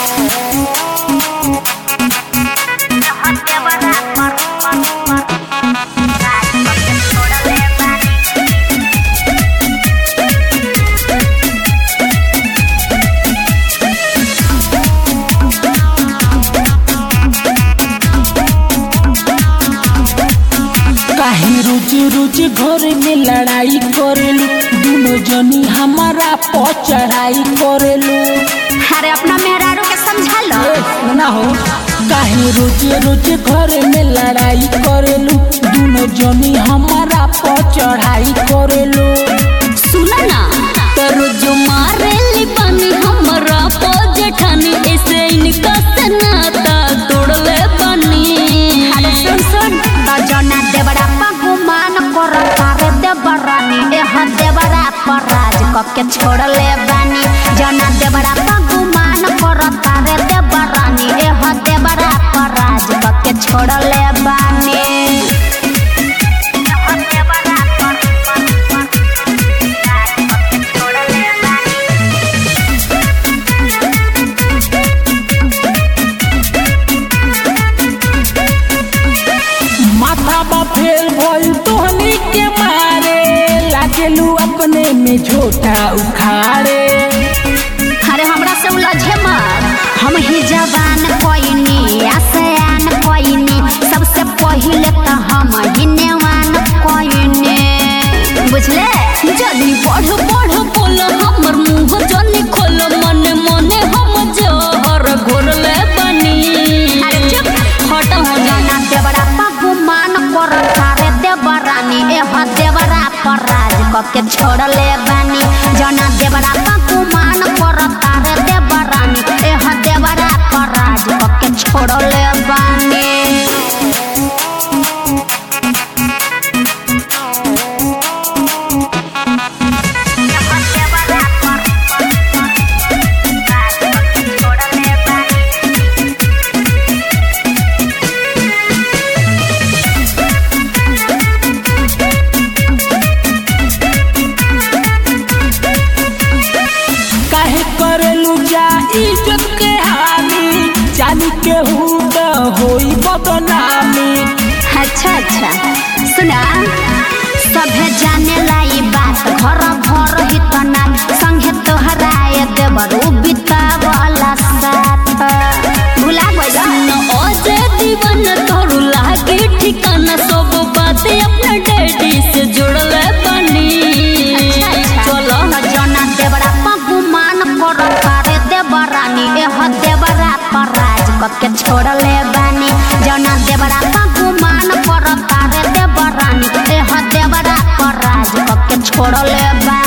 काहे रोज रोज घर में लड़ाई करेलू दोनों जनी हमारा पर चढ़ाई करेलू अरे अपना मेहरारू के समझा लो ए, ना हो काहे रोज रोज घर में लड़ाई करेलू दोनों जनी हमारा पर चढ़ाई करेलू सुना ना करो जो मारे लिबानी हमरा पो जेठानी ऐसे इनका से नाता तोड़ले बानी अरे सुन सुन तो जना देवरा पगुमान कर तारे देवरानी एह देवरा पर राज कके छोड़ले बानी जना देवरा पगुमान कर तारे देवरानी एह देवरा पर राज कके छोड़ले बानी माथा बा फेल भइल तोहनी के मारे लागेलू अपने में झोटा उखाड़े अरे हमरा से उलझे मत हम ही जवान कोइनी आसयान कोइनी सबसे पहिले तो हम ही नेवान कोइनी बुझले जल्दी बढ़ बढ़ बोल हमर मुंह जल्दी खोल मन मने हम जहर घोरले बानी अरे चुप हट हो जा जना देवरा पगुमान कर तारे देवरानी एह देवरा पर राज कके छोड़ले बानी जना देवरा पगुमान कर तारे देवरानी एह देवरा पर राज कके छोड़ले बानी काहे करेलू जा इज्जत के हानि जानी के हूँ तो होई बदनामी अच्छा अच्छा सुना सभे जाने लाई बात घर भर ही तना संगे तोहराए देवर बिता वाला साथ भुला गइल न ओजे दीवन तोरू लागे ठिकाना सब बात अपना डैडी से जोड़ले बानी चलो जना देवरा पगुमान कर तारे देवरानी एह देवरा पर राज कके छोड़ले बानी जना देवरा पगुमान कर तारे देवरानी एह देवरा पर राज कके छोड़ले बानी